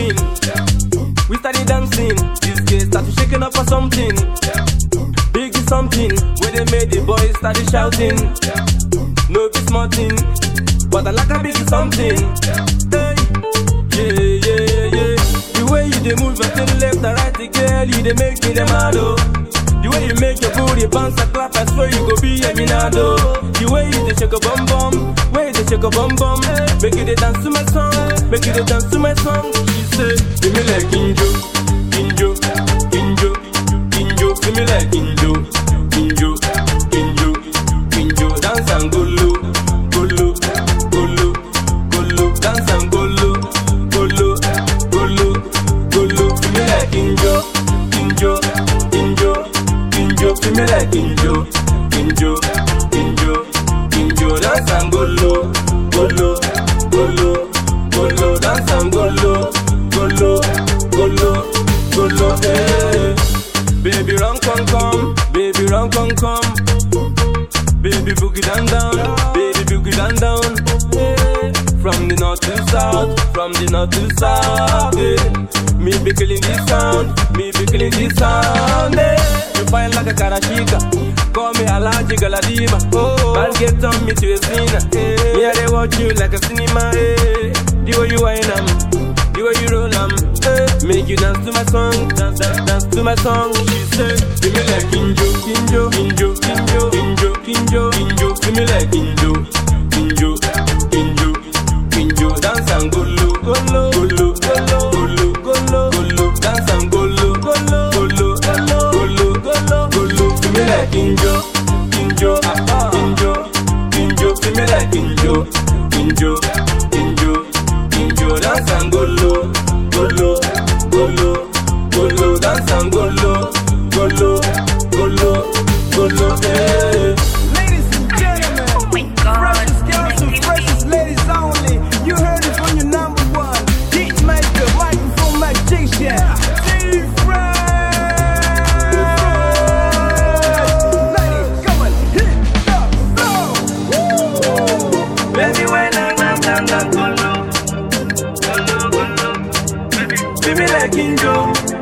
something. We started dancing. This girl started shaking up for something. Big is something. When they made the boys started shouting. No be small thing. But I like a big something. Hey. Yeah, yeah, yeah, yeah. The way you dey move your thing left and right, the girl, you dey make me the mad oh. The way you make your booty bounce and clap, I swear you go be a minado. The way you dey shake a bum bum, way you dey shake a bum bum, make you dey dance to my song, make you dey dance to my song. She say, give me like Kinjo, Kinjo, Kinjo, Kinjo, give me like Kinjo, Kinjo, Kinjo, Kinjo, dance and go low, go low, go low, go low, dance and go low, go low, go low, go low, give me like Kinjo, Kinjo, Kinjo, Kinjo, give me like Kinjo, Kinjo, Kinjo, Kinjo, dance and go low, go low, go low, go low, dance and go low, go low, go low, go low, hey. Baby run come come, baby run come come, baby boogie down down, baby boogie down down. Hey. From the north to south, from the north to south. Yeah. Me be killing this sound, me be killing this sound. Yeah. You fine like a karashika, call me Alaji Galadiba. Oh, I'll get on me to a sinner. Yeah. Me I dey watch you like a cinema. Yeah. The way you whine 'em, the way you roll 'em. Yeah. Make you dance to my song, dance, dance, dance to my song. She said, Give me like Kinjo, Kinjo, Kinjo, Kinjo, Kinjo, Kinjo, Kinjo. Give me like Kinjo, Kinjo, Kinjo, Kinjo. Dance and go low, go low, go low, go low, go low, go low, go low. Dance and go low, go low, go low, go low, go low, go low, go low. Give me like Kinjo, Kinjo, Kinjo, Kinjo. Give me like Kinjo, Kinjo, Kinjo, Kinjo. Dance and go low, go low, go low, go low. Dance and go low, go low, go low, go low. Hey. Ladies and gentlemen, Oh my God. freshest girls and freshest ladies only. You heard it from your number one hit maker, microphone magician, T-Fresh. Ladies, come on, hit the floor. Baby, when I'm down, down, down, go low, go low, go low. Baby, baby, like Kinjo,